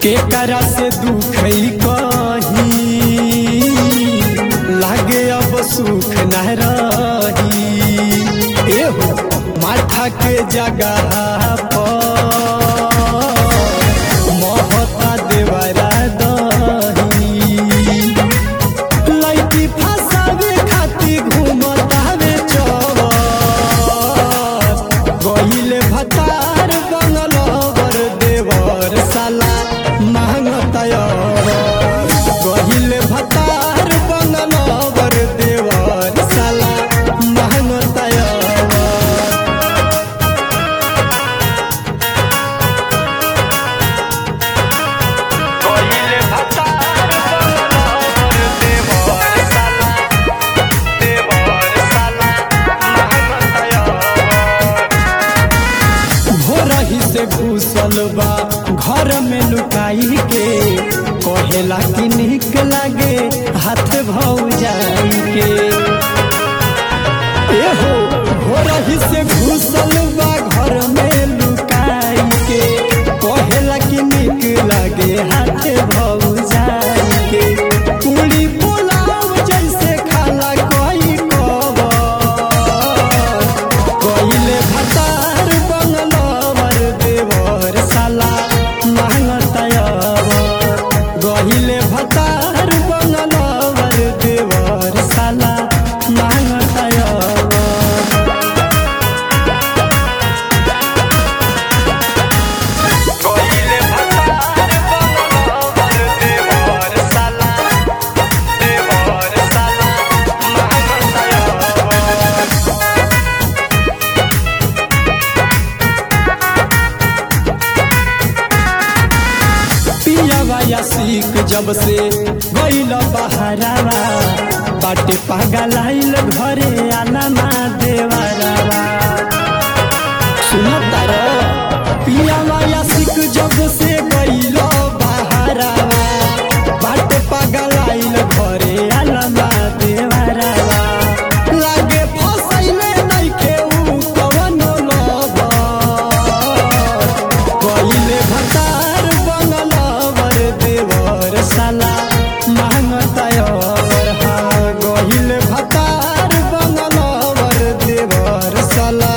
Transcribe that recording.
केकरा से दुख कही लागे अब सुख न रही एहो माथा के जगह पर महता देवरा दही लइकी फसावे खातिर घूमतावे चौबत गहिले भतार बंगलवर देवर साला मांगतयर गहिले भतार बंगलवर देवर साला मांगतयर কইলে ভাতার বলর দেবর সালা দেবর সালা মাহমতায় भोरही से घुसल बा घर में लुकाई के कहेला कि निक लागे हाथ भौ जाई के एहो भोरही से घुसल बा घर में लुकाई के कहेला कि निक लागे हाथ भौ जाई के पूरी पुलाव जैसे खाला कोई कबर कहिले भतार बंगलवर देवर साला मांगतयर गहिले भतार बंगलवर देवर साला मांगतयर কইলে ভাতার বলর দেবর সালা দেবর সালা মাহমতায় पियावा या सीख जब से गईल बहरावा बाटे पागल आइल घरे आना देवरावा सुनो तारो पियावा या सीख जब से गईल बहरावा बाटे पागल आइल घरे आना देवरावा लागे फसैले नइखे उ कवनो लबर कहिले भतार बंगलवर देवर साला मांगतयर हा गहिले भतार बंगलवर देवर साला